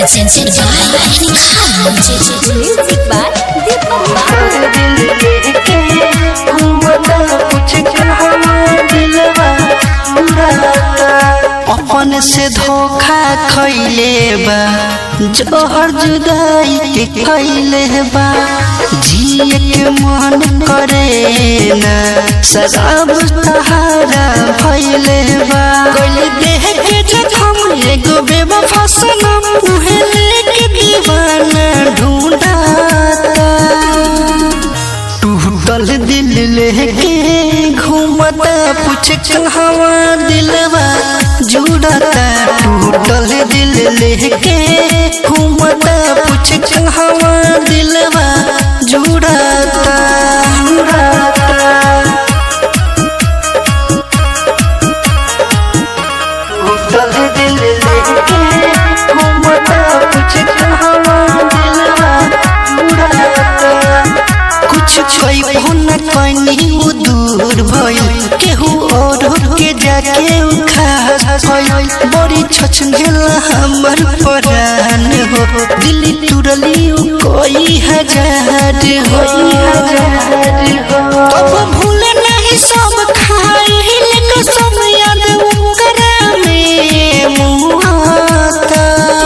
presented by Music by Deepak Babu. अपन से धोखा खैले बा जोहर जुदाई के खैले बा जिए के मन करे ना शराब सहारा भैले बा गइल देह के जखम एगो बेवफा सनम उहे लेके दीवाना ढूंढाता टूटल दिल लेके घूमता पूछ कहवा दिलवा जुड़ता टूटल दिल लेके घूमता पूछ कहवा दिलवा जुड़ता जुड़ता टूटल दिल लेके घूमता पूछ कहवा दिलवा जुड़ता कुछ कोई न कनी उ दूर भइल केहू और के जाके उ खास भइल बड़ी छछनेल हमर परान हो दिल टूटली उ कोई हजार हो कब भूल नहीं सब खाइल कसम याद उकरा में मुहाता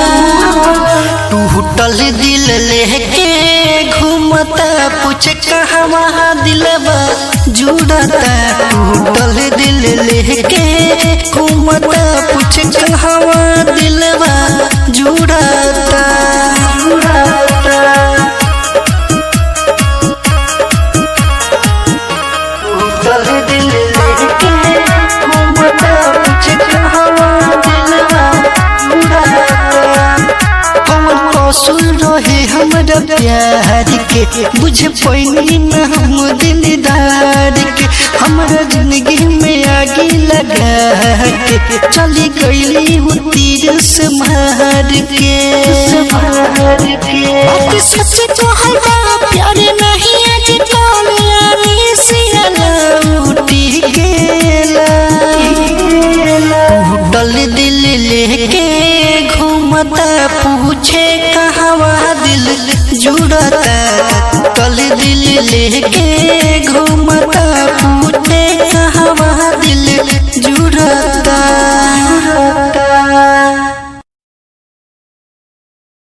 टूटल दिल लेके घूमता पूछ कहवा दिलवा जुड़ता टूटल दिल लेके घूमता पूछ कहवा दिलवा जुड़ता जुड़ता टूटल दिल लेके घूमता पूछ कहवा दिलवा जुड़ता कौन कसूर रहे हमरा प्यार के बुझ पैनी न हम दिलदार के हमरा जिंदगी में आगे लगा के चली गईली हूँ तीर से मार के बात सच तो हल्का प्यार नहीं आज टोलिया से उठी गेला टूटल दिल लेके घूमता पूछे कहवा दिल जुड़ता टूटल दिल लेके घूमता पूछे कहवा दिल जुड़ता